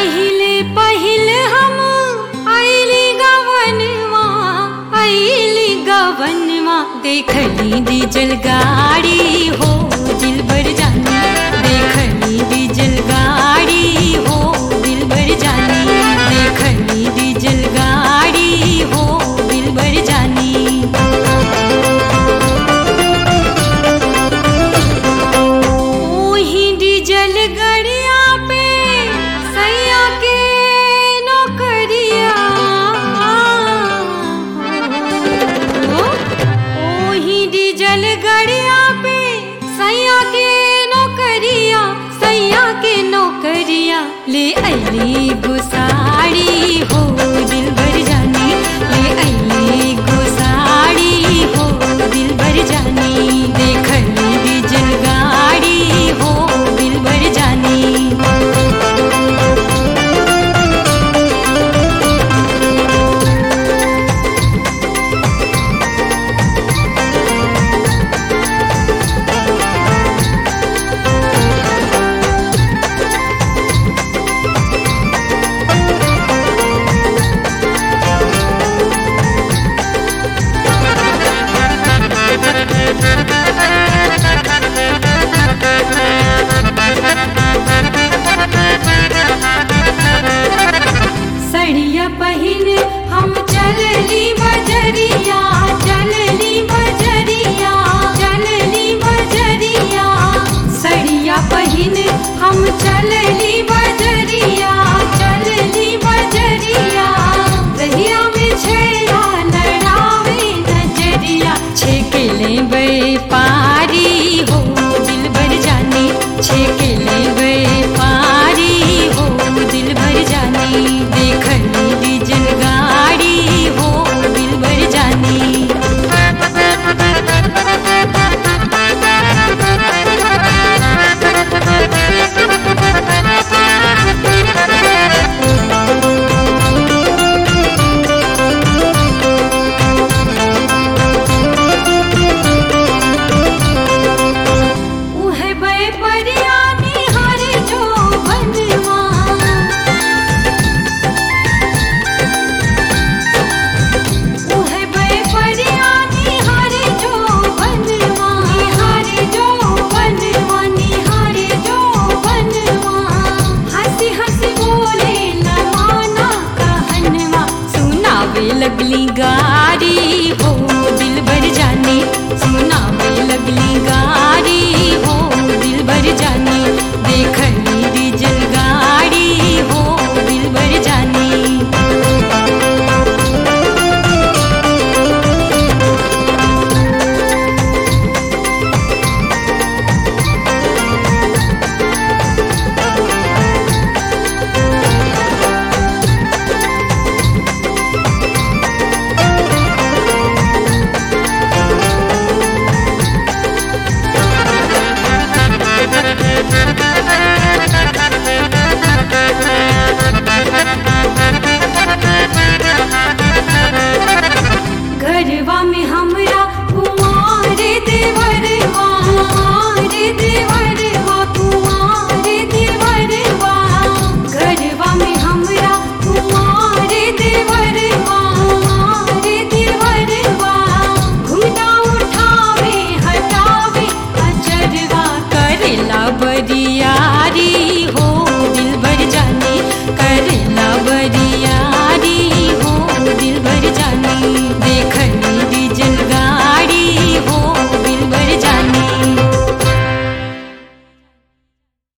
पहिले पहिल हम आइली गवनवा आइली गवनवा देखली डीजल गाड़ी हो दिल भर जानी देखली डीजल गाड़ी हो दिल भर जानी देखली डीजल गाड़ी हो दिल भर जानी ओही डीजल गड़िया पे सैया के नौकरिया ओही डीजल गड़िया पे सैया के नौकरिया सैया के नौकरिया ले अली गुसाड़ी हो दिल भर जानी ले अली गुसाड़ी हो दिल भर जानी देखली डीजल गाड़ी हो दिल भर जानी सड़िया पहिन हम चलली बजरिया चलली बजरिया चलली बजरिया सड़िया पहिन हम चलली बजरिया चलली बजरिया दहिया में छेड़ा लड़ावे नजरिया छेकले बे पारी हो दिल भर जानी छेकले बे पारी